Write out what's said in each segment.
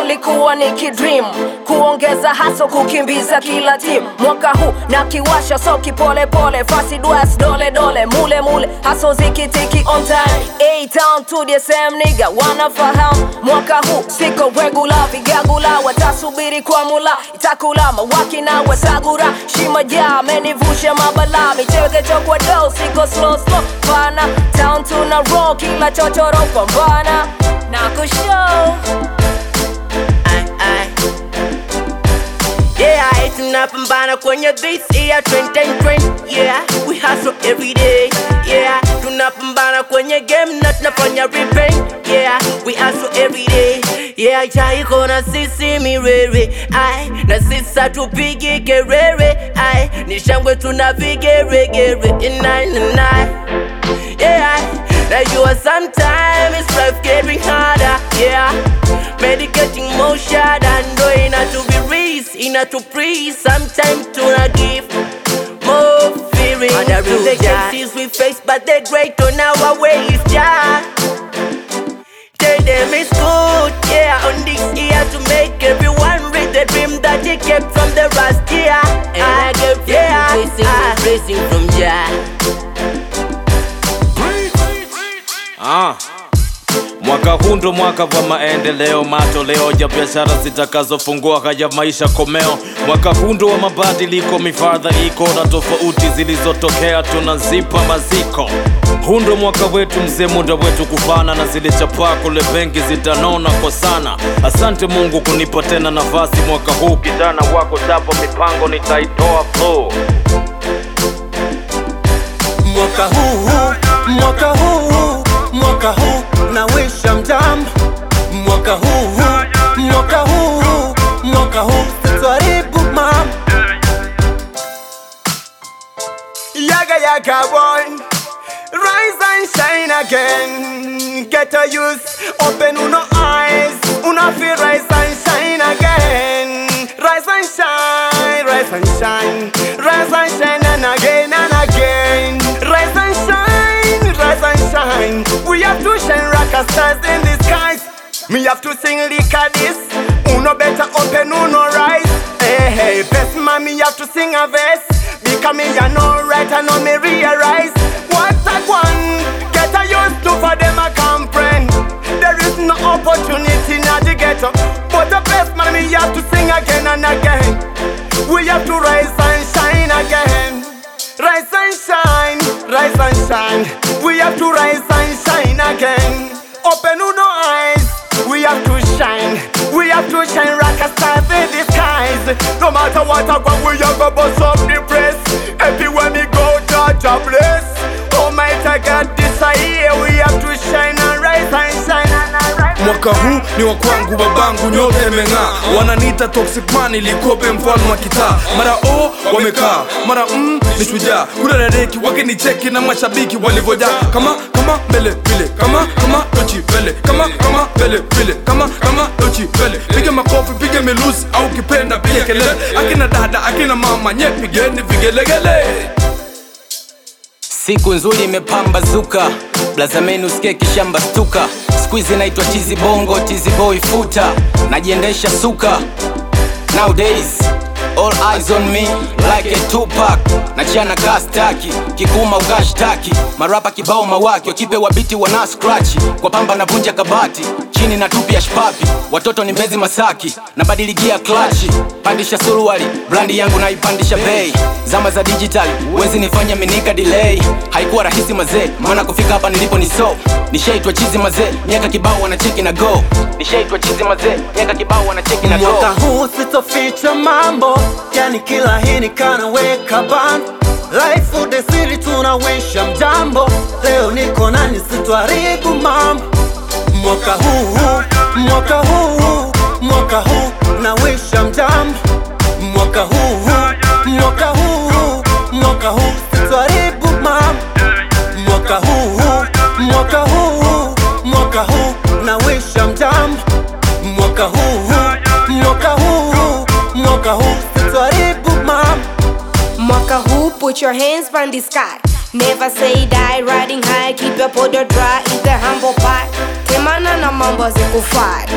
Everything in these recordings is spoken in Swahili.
ulikuwa ni kidream kuongeza haso kukimbiza kila timu mwaka huu na kiwasha so kipolepole fasi dwas dole dole mule mule haso zikitiki on time A town to the same nigga wanafahamu mwaka huu siko regular vigagula watasubiri kwa mula itakula mawaki na wasagura shima ja amenivusha mabala michekecho kwa do siko slow slow pana town tuna roll kila chochoro pambana na kushow Ai, ai. Yeah, I tunapambana kwenye this year 2020 Yeah, we hustle every day Yeah, tunapambana kwenye game na tunafanya repaint Yeah, we hustle every day Yeah, chaiko na sisi mirere Ai, na sisi hatupigi kerere Ai, ni shangwe tuna vigeregere Inai, inai Yeah, najua sometime it's life getting harder Yeah, medicating more shada ndo inatubiriz inatupris sometime tuna give more fearing Other the cases we face but they're great on our ways yeah Tell them it's good, yeah, on this year to make everyone read the dream that they kept from the last year. And I get yeah, blessing, ah. blessing from Jah. Ah. Mwaka huu ndo mwaka wa maendeleo, matoleo ya biashara zitakazofungua haya maisha komeo. Mwaka huu ndo wa mabadiliko, mifadha iko na tofauti zilizotokea tunazipa maziko. Huu ndo mwaka wetu mzee, muda wetu kufana na zile chapaa kule benki zitanona kwa sana. Asante Mungu kunipa tena nafasi mwaka huu, kijana wako chapo mipango nitaitoa flow. mwaka huu mwaka huu mwaka huu na wisha mjambo mwaka huu mwaka huu mwaka huu sitwaribu mam yaga yaga boy rise and shine again get a use open uno eyes una feel rise and shine again rise and shine rise and shine rise and shine and again and again rise and shine rise and shine we have to shine rock as stars in the skies me have to sing lick this uno better open uno rise hey hey best man me have to sing a verse because me ya know right and know me realize what I want get a used to for them I comprehend there is no opportunity now to get up but the best man me have to sing again and again we have to rise and shine again rise and shine rise and shine we have to rise and shine again open uno eyes we have to shine we have to shine rock a stars in the skies no matter what I want we have to bust up the press everywhere me go judge a bless Almighty God this a year we have to shine and rise and shine and rise mwaka huu ni wa kwangu babangu nyote imeng'aa wananiita toxic man ilikope mfalme wa kitaa mara o wamekaa mara mm, ni shujaa kuna dadeki wakinicheki na mashabiki walivyojaa kama kama mbele vile kama kama tochi mbele kama kama mbele vile kama kama tochi mbele piga makofi piga milusi au kipenda piga kelele akina dada akina mama nye pigeni vigelegele Siku nzuri imepambazuka, blazameni usikie kishamba stuka. Squeeze naitwa chizi bongo, chizi boy futa, najiendesha suka. Nowadays all eyes on me like a Tupac, nachiana kastaki kikuma ukashtaki marapa kibao mawaki wakipewa biti wana scratch kwa pamba navunja kabati chini na tupi ya shpapi watoto ni mbezi masaki nabadiligia klachi pandisha suruali brandi yangu naipandisha bei zama za dijitali wezi nifanya minika delay haikuwa rahisi mazee maana kufika hapa nilipo ni so nishaitwa chizi mazee miaka kibao wanacheki na go nishaitwa chizi mazee miaka kibao wanacheki na go mwaka huu sitoficha mambo yani kila hii nikanaweka band life udesiri tunawisha mjambo leo niko nani sitwaribu mambo mwaka huu mwaka huu mwaka huu nawisha mjambo mwaka huu mwaka huu mwaka huu sitwaribu mambo mwaka huu mwaka huu mwaka huu nawisha mjambo mwaka huu mwaka huu mwaka huu sitwaribu mambo Mwaka huu put your hands from the sky Never say die, riding high, keep your powder dry, eat the humble pie Temana na mambo zikufai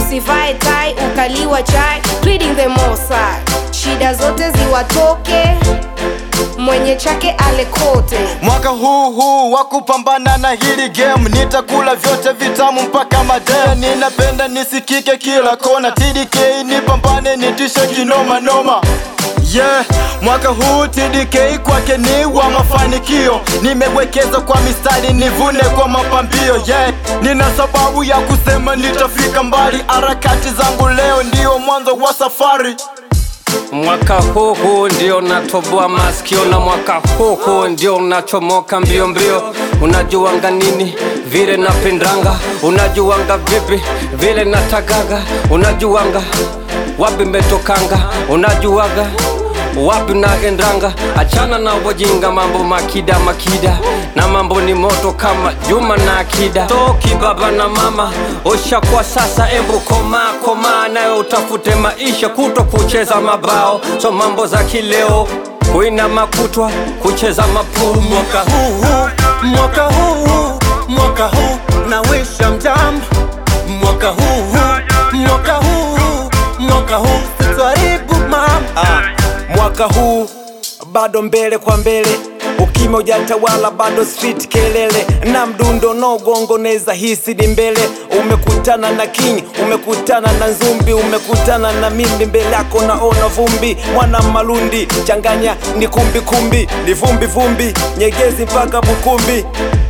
usivae tai ukaliwa chai pleading the more side shida zote ziwatoke mwenye chake alekote mwaka huu huu wa kupambana na hili game nitakula vyote vitamu mpaka madem ninapenda nisikike kila kona tdk nipambane nitishe kinoma noma Yeah, mwaka huu TDK kwake ni wa mafanikio, nimewekeza kwa mistari nivune kwa mapambio. Yeah, nina sababu ya kusema nitafika mbali, harakati zangu leo ndio mwanzo wa safari. Mwaka huu huu ndio natoboa masikio na mwaka huu huu ndio unachomoka mbio mbio. Unajuanga nini vile napendanga, unajuanga vipi vile natagaga, unajuanga wapi metokanga, unajuaga wapi naendanga. Achana na wajinga, mambo makida makida, na mambo ni moto kama Juma na Akida. Toki baba na mama, osha kwa sasa, embu koma koma, nayo utafute maisha, kuto kucheza mabao, so mambo za kileo kuina makutwa kucheza mapumu. mwaka huu mwaka huu mwaka huu nawisha mjambo mwaka huu mwaka huu mwaka huu sitwaribu mama mwaka huu bado mbele kwa mbele ukime ujatawala bado street kelele na mdundo no gongo neza hisi ni mbele umekutana na king umekutana na nzumbi umekutana na mimbi mbele yako naona vumbi mwana malundi changanya ni kumbi kumbi ni vumbi vumbi nyegezi mpaka bukumbi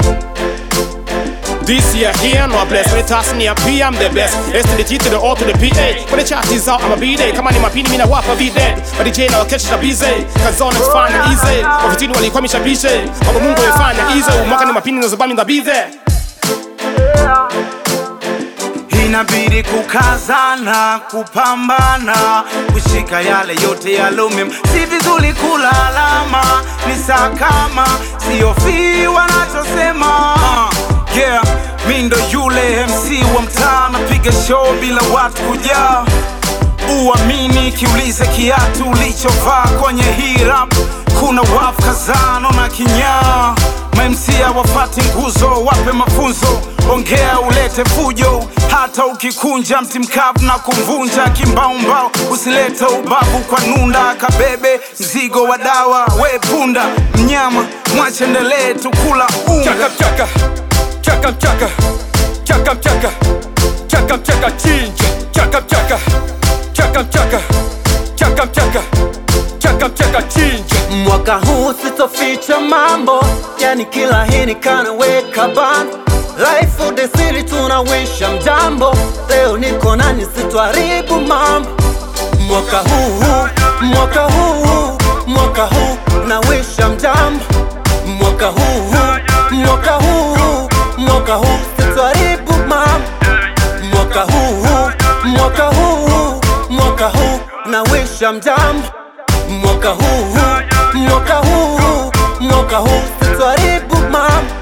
This year here, no bless. When it toss me a P, I'm the best. S to the G to the O to the PA. When the chart is out, I'ma be there. Kama ni mapini, mina wapa be dead. But the J now catch the busy. Cause on it's fine and easy. Ofitini walikwamisha bishe. Mambo Mungu yafanya easy. Mwaka ni mapini na zabami na be there. inabidi kukazana kupambana kushika yale yote yalumim si vizuri kula alama ni saa kama siofii wanachosema uh, yeah mi ndo yule mc wa mtaa napiga show bila watu kujaa uamini kiulize kiatu ulichovaa kwenye hii rap kuna wafu kazano na kinyaa mamsia wafati nguzo wape mafunzo ongea ulete fujo hata ukikunja mti mkavu na kumvunja kimbaumbao usilete ubavu kwa nunda kabebe mzigo wa dawa we punda mnyama mwachendelee tukula unga chaka mchaka chaka mchaka chaka mchaka chaka mchaka chinja chaka mchaka chaka mchaka chaka mchaka chaka mchaka chinja mwaka huu sitoficha mambo yani kila hini kanaweka ban life of the city tunawisha mjambo leo niko nani sitwaribu mambo mwaka huu mwaka huu mwaka huu nawisha mjambo mwaka huu mwaka huu mwaka huu sitwaribu mambo mwaka huu mwaka huu mwaka huu nawisha mjambo mwaka huu mwaka huu mwaka huu sitwaribu mambo